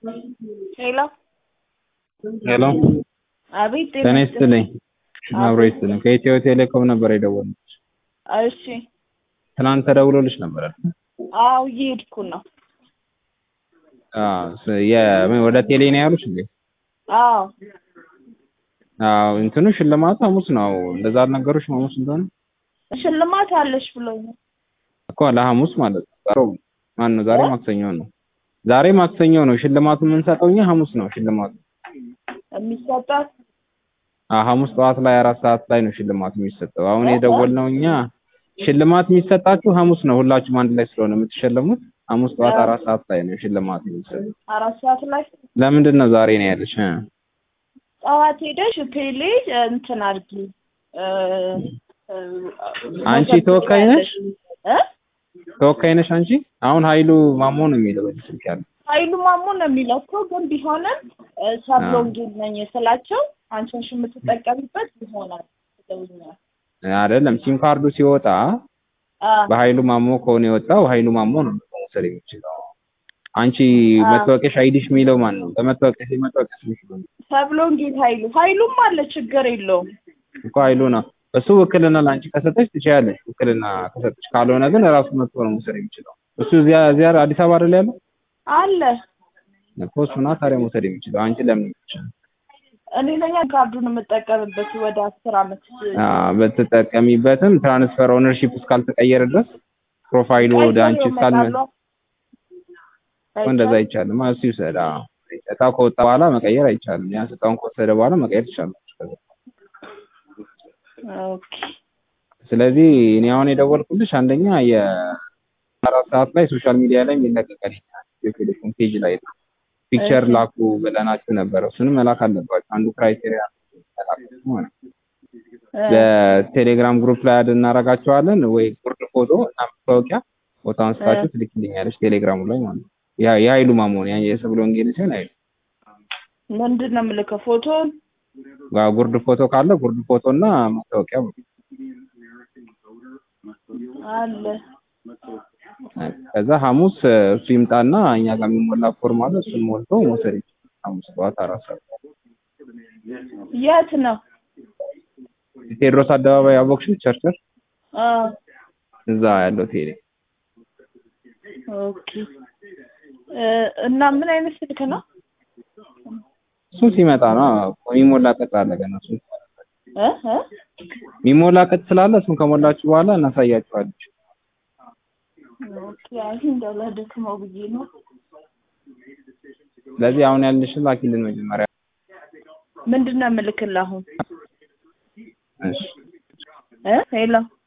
ሄሎ ሄሎ አቤት ጤና ይስጥልኝ። አብሮ ይስጥልኝ። ከኢትዮ ቴሌኮም ነበር የደወልኩት። እሺ ትናንት ተደውሎልሽ ነበር አይደል? አዎ እየሄድኩ ነው አዎ ስ- የ- ወደ ቴሌ ነው ያሉሽ እንዴ? አዎ አዎ እንትኑ ሽልማቱ ሐሙስ ነው። እንደዛ አልነገሩሽም ሐሙስ እንደሆነ? ሽልማት አለሽ ብሎኛል እኮ ለሐሙስ ማለት ነው። ዛሬ ማን ነው? ዛሬ ማክሰኞ ነው። ዛሬ ማክሰኞ ነው። ሽልማቱ የምንሰጠው እኛ ሐሙስ ነው ሽልማቱ። የሚሰጣት አዎ ሐሙስ ጠዋት ላይ አራት ሰዓት ላይ ነው ሽልማቱ የሚሰጠው። አሁን የደወልነው እኛ ሽልማት የሚሰጣችሁ ሐሙስ ነው። ሁላችሁም አንድ ላይ ስለሆነ የምትሸለሙት ሐሙስ ጠዋት አራት ሰዓት ላይ ነው ሽልማት የሚሰጠው። አራት ሰዓት ላይ ለምንድን ነው ዛሬ ነው ያለሽ? እ? ጠዋት ሄደሽ ቴሌ እንትን አድርጊ እ፣ እ፣ አንቺ መዘገብ ተወካይ ነሽ? እ? ተወካይ ነሽ አንቺ? አሁን ኃይሉ ማሞ ነው የሚለው በዚህ ስልክ ያለው። ኃይሉ ማሞ ነው የሚለው እኮ ግን ቢሆንም እ፣ ሰብሎንጌል ነኝ ስላቸው አንቺን የምትጠቀሚበት ይሆናል ብለውኛል። አይደለም ሲም ካርዱ ሲወጣ አ፣ በኃይሉ ማሞ ከሆነ የወጣው ኃይሉ ማሞ ነው መውሰድ የሚችለው። አንቺ አዎ። መታወቂያሽ አይዲሽ የሚለው ማን ነው? በመታወቂያሽ መታወቂያሽ የሚለው ሰብሎንጌል ኃይሉ ኃይሉም አለ ችግር የለውም። እኮ ኃይሉ ነው። እሱ ውክልና ለአንቺ ከሰጠች ትችያለሽ። ውክልና ከሰጠች ካልሆነ ግን ራሱ መጥቶ ነው መውሰድ የሚችለው። እሱ እዚያ እዚያ አዲስ አበባ አይደል ያለው? አለ እኮ እሱና ታዲያ መውሰድ የሚችለው አንቺ ለምን ይችላል? እኔ ነኝ ካርዱን የምጠቀምበት ወደ አስር አመት በትጠቀሚበትም ትራንስፈር ኦነርሺፕ እስካልተቀየረ ድረስ ፕሮፋይሉ ወደ አንቺ እስካልመ እንደዛ አይቻልም። እሱ ይውሰድ። አዎ እጣው ከወጣ በኋላ መቀየር አይቻልም። ያን እጣውን ከወሰደ በኋላ መቀየር ትችላለች። ኦኬ ስለዚህ እኔ አሁን የደወልኩልሽ አንደኛ የአራት ሰዓት ላይ ሶሻል ሚዲያ ላይ የሚለቀቀል የቴሌፎን ፔጅ ላይ ነው። ፒክቸር እሺ። ላኩ ብለናችሁ ነበር። እሱንም መላክ አለባችሁ። አንዱ ክራይቴሪያ መላክ ነው። በቴሌግራም ግሩፕ ላይ አድ እናደርጋቸዋለን ወይ ጉርድ ፎቶ እና መታወቂያ ፎቶ አንስታችሁ ትልክልኛለች ቴሌግራሙ ላይ ማለት ነው። ያ የኃይሉ ማሞን ያ የሰብለ ወንጌል ሲሆን ኃይሉ ምንድን ነው የምልከው? ፎቶን ጋ ጉርድ ፎቶ ካለ ጉርድ ፎቶ እና መታወቂያ አለ ከዛ ሐሙስ እሱ ይምጣና እኛ ጋር የሚሞላ ፎርም አለ እሱን ሞልቶ መውሰድ ይችላል። ሐሙስ ጠዋት አራት ሰዓት የት ነው? ቴዎድሮስ አደባባይ አቦክሽን ቸርቸር አ እዛ ያለው ቴሌ ኦኬ እ፣ እና ምን አይነት ስልክ ነው? እሱ ሲመጣ ነው የሚሞላ ቅጽ አለ ገና እሱ እ እ የሚሞላ ቅጽ ስላለ እሱን ከሞላችሁ በኋላ እናሳያችኋለን። ኦኬ አይ እንዳላደክመው ብዬ ነው። ስለዚህ አሁን ያልንሽን ላኪልን መጀመሪያ። ምንድን ነው የምልክልህ አሁን? እሺ እ ሄሎ